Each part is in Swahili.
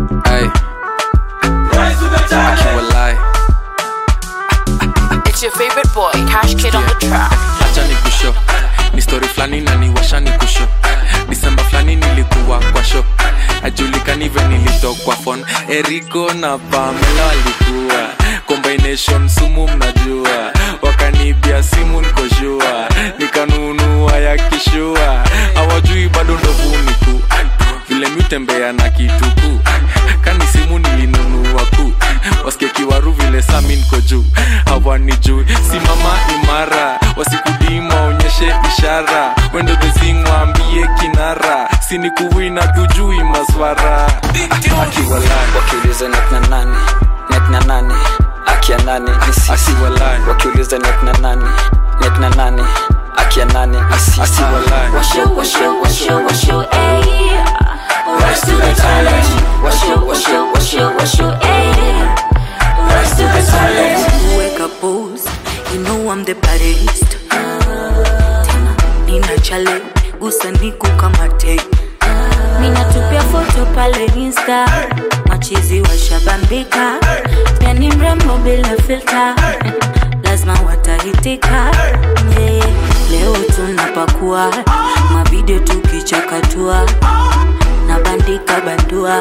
Ay. Akiwalai. It's your favorite boy, Cash Kid on the track. acha ni kusho ni story flani na niwasha ni kusho disemba flani nilikuwa kwa sho ajulikani ve nilitokwa fon eriko na pamela walikuwa combination sumu mnajua wakanibia simu nikoshua nikanunua ya kishua hawajui bado ndovuniku vile mitembea na kituku kani simu nilinunua ku wasikia kiwaru vile sami niko juu hawanijui simama imara wasikudima onyeshe ishara wendo dhezingwambie kinara sinikuwina tujui maswara akiwalai wakiuliza nekna nani nekna nani akia nani nisi asiwalai wakiuliza nekna nani nekna nani akia nani nisi asiwalai Wash you, wash you, wash you, wash you, ayy. Rise to the challenge. Wash you, wash you, wash you, wash you, ayy. Rise to the challenge. wake up pose you know I'm the baddest tena nina chale gusa niku kama te Ninatupia foto pale Insta, machizi washabambika, pia ni mrembo bila filter, lazima watahitika. Yeah. leo tunapakua mavideo tukichakatua na bandika bandua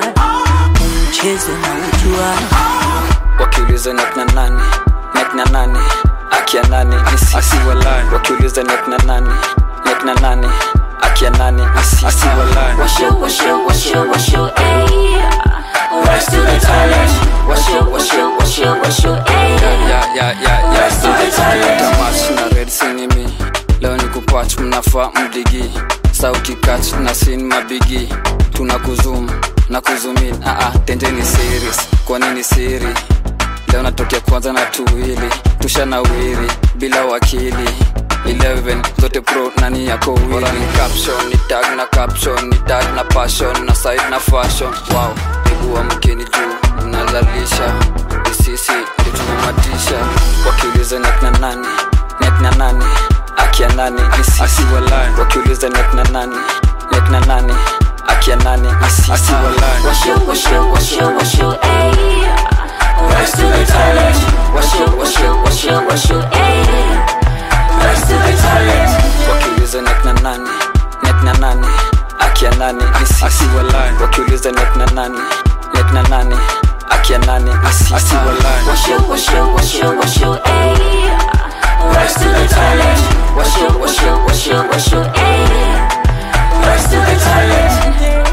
mchezo na ujua wakiuliza nekna nani nekna nani akia nani nisi asiwalai wakiuliza nekna nani nekna nani akia nani nisi asiwalai Wash you, wash you, wash you, wash you, ayy. Rise to the challenge. Wash you, wash you, wash you, wash you, ayy. ya ya ya ya Rise to the challenge. tamat na red sinimi leo ni kupach mnafaa mdigi sauti kach na sin mabigi tuna kuzum na kuzumin aa tenje ni series kwa nini siri leo natokea kwanza na tuwili tusha na wiri bila wakili 11 zote pro nani yako wili ni caption ni tag na caption ni tag na passion na side na fashion wow niguwa mkeni juu mnazalisha ni sisi ndio tumematisha wakiuliza nekna nani nekna nani akia nani ni sisi asiwalai wakiuliza nekna nani nekna nani akia nani ni sisi asiwalai Wash you, wash you, wash you, wash you, ayy. Rise to the challenge. Wash you, wash you, wash you, wash you, ayy. Rise to the challenge. wakiuliza nekna nani nekna nani akia nani ni sisi asiwalai wakiuliza nekna nani nekna nani akia nani ni sisi asiwalai Wash you, wash you, wash you, wash you, ayy. Rise to the challenge. Wash you, wash you, wash you, wash you, ayy. Rise to the challenge.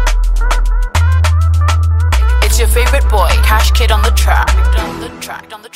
It's your favorite boy, Cash Kid on the track. On the track, on the track.